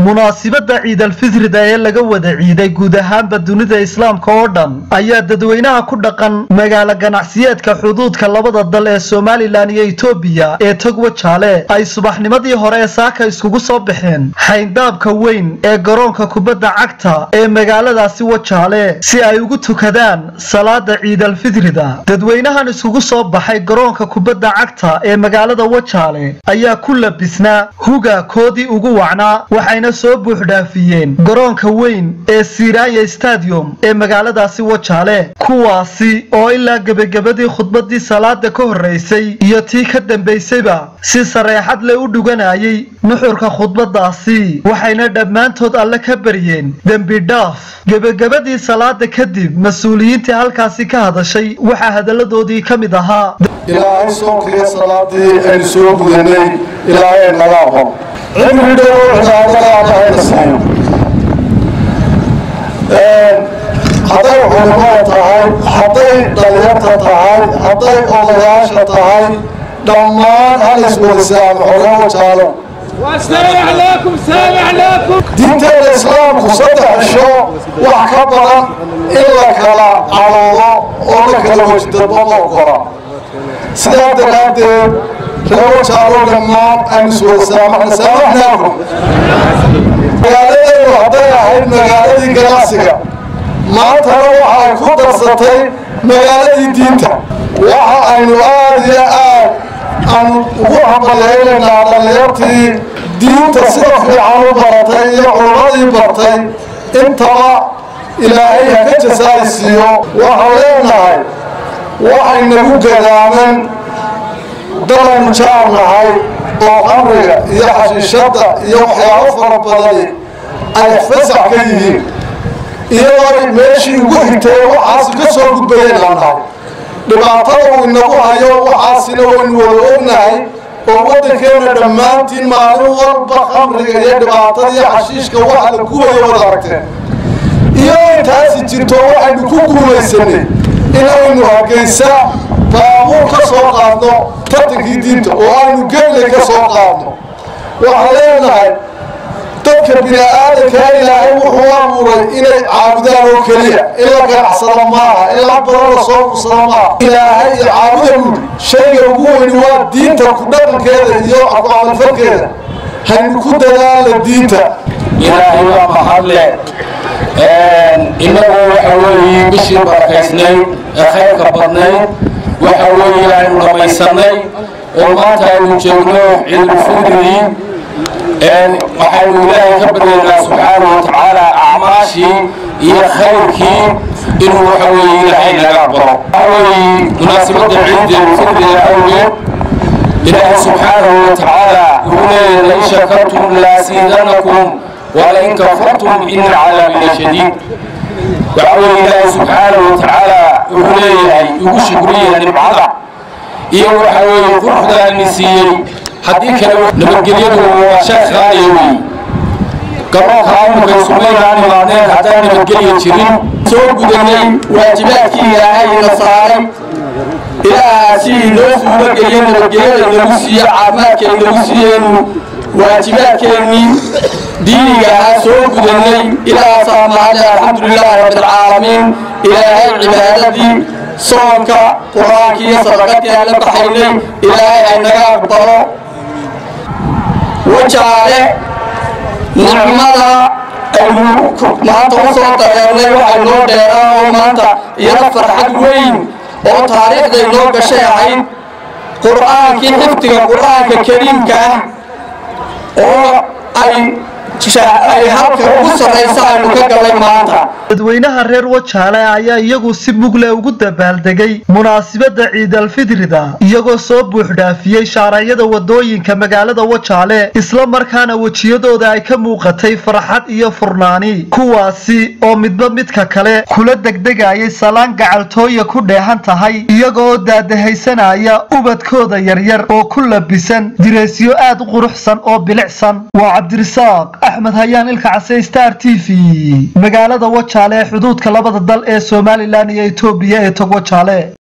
munaasibadda ciidalfitrida ee laga wada ciiday guud ahaanba dunida islaamka oo dhan ayaa dadweynaha ku dhaqan magaalo ganacsiyeedka xuduudka labada dal ee somalilan iyo etoobiya ee togwa jaale ay subaxnimadii hore ee saaka iskugu soo baxeen xayndaabka weyn ee garoonka kubadda cagta ee magaaladaasi wajaale si ay ugu tukadaan salaada ciidalfitrida dadweynahan iskugu soo baxay garoonka kubadda cagta ee magaalada wajaale ayaa ku labisnaa huga koodii ugu wacnaa waxayna soo buuxdhaafiyeen garoonka weyn ee siraya stadium ee magaaladaasi wajaale kuwaasi oo ilaa gebagabadii khudbadii salaada ka horreysay iyo tii ka dambaysayba si sareexad leh u dhuganayay nuxurka khudbadaasi waxayna dhammaantood alle ka baryeen dembi dhaaf gebagabadii salaada kadib mas-uuliyiintii halkaasi ka hadashay waxaa hadalladoodii ka mid ahaa ilaahay soonkiiyo salaadii aynu soo gudanay ilaahay naga aqon cimri dhow cibaadada allahayna siiyo hadday culimada tahay hadday dhalinyarta tahay hadday odayaasha tahay dhammaan hal iswadasaamo oga wajaalo diinteeda islaamku saddex isho wax ka badan in la kala cadoodo oo la kala wajdabo ma ogola sidaa daraaddeed reewajaalo dhammaan aynu iswadasaamaxna saamaxnaakum magaaladeedu hadday ahayd magaaladii ganacsiga maantana waxa ay ku darsatay magaaladii diinta waxa aynu aad iyo aad aanu ugu hambalyaynaynaa dhallinyartii diinta sida fiican u baratay iyo culmadii bartay intaba ilaahay ha ka jasaaysiiyo waxaan leenahay waxay nagu gadaamen dalaynu jaarnahay oo qamriga iyo xashiishadda iyo waxyaabo fara badani ay fasax ka yihiin iyadoo meeshii ugu xigtay waxaasi ka soo gudbayeen laanahay dhibaatada uu inagu hayo waxaasina waynu wada ognahay oo waddankeena dhammaantiin maalin walba qamriga iyo dhibaatada iyo xashiishka waxa la gubayo wada aragteen iyadoo intaasi jirto waxaynu ku guulaysanay inaynu hargeysa baabuur ka soo qaadno tartankii diinta oo aynu geelay ka soo qaadno waxaan leenahay dadka bini-aadankaa ilaahay wuxuu abuuray inay caabudaan oo keliya in la ganacsado maaha in la badan la soo fursado maaha ilaahay iyo caabuda guud shayga ugu weyni waa diinta ku dhaqankeeda iyo ku-camalfalkeeda haynu ku dadaala diinta ilaahay waa mahadle innagu waxa weeye bishii barakaysnayd ee khayrka badnayd waxa weeye aynu dhammaysanay oo maanta aynu joogno ciidulfidrii waxaynu ilaahay ka baryaynaa subxaana wa tacaala acmaashii iyo khayrkii inuu waxa weeye ilaahay naga aqbalo waxa weeye munaasabadda ciidulfidriga awgeed ilaahay subxaanahu wa tacaala wuxuu leeyahay lain shakartum laasiidanakum walain kafartum ina cadaabi lashadiid waxa weeye ilaahay subxaanahu wa tacaala wuxuu leeyahay ugu shukriya nimcada iyo waxa weeye quruxdaani siiyey haddii kale nabadgelyadu waa shay qaaliya weeye garoonka amuka sumaynaan imaadeen haddaan nabadgelya jirin soo gudanay waajibaadkii ilaahay ina saaray ilaahaasi inoo suubagelye nabadgelyada inagu siiyo caafimaadka inagu siiyeenu waajibaadkeennii diiniga ahaa soo gudanay ilaahasaa mahadle alxamdulilaahi rabbilcaalamiin ilaahay cibaadadii soonka qur-aankii iyo sadaqadii aan la baxaynay ilaahay aynaga aqbalo wajaale nicmada aynu maanta u soo dareernay waxay noo dheeraa oo maanta iyada farxad weyn oo taariikhday noo gashay ahayd qur'aankii xifdiga qur'aanka kariimka ah oo ay ay halka ugu sarraysa aynu ka galay maanta dadweynaha reer wajaale ayaa iyagu si mugle ugu dabaaldegay munaasibadda ciidalfitrida iyagoo soo buuxdhaafiyey shaarayada wadooyinka magaalada wajaale isla markaana wejiyadooda ay ka muuqatay farxad iyo furnaani kuwaasi oo midba midka kale kula degdegayay salaan gacaltooya ku dheehan tahay iyagoo daadahaysanaya ubadkooda yaryar oo ku labisan direesyo aad u quruxsan oo bilicsan waa cabdirisaaq axmed hayaan ilka case star t v magaalada wajaale ee xuduudka labada dal ee somalilan iyo etoobiya ee tog wajaale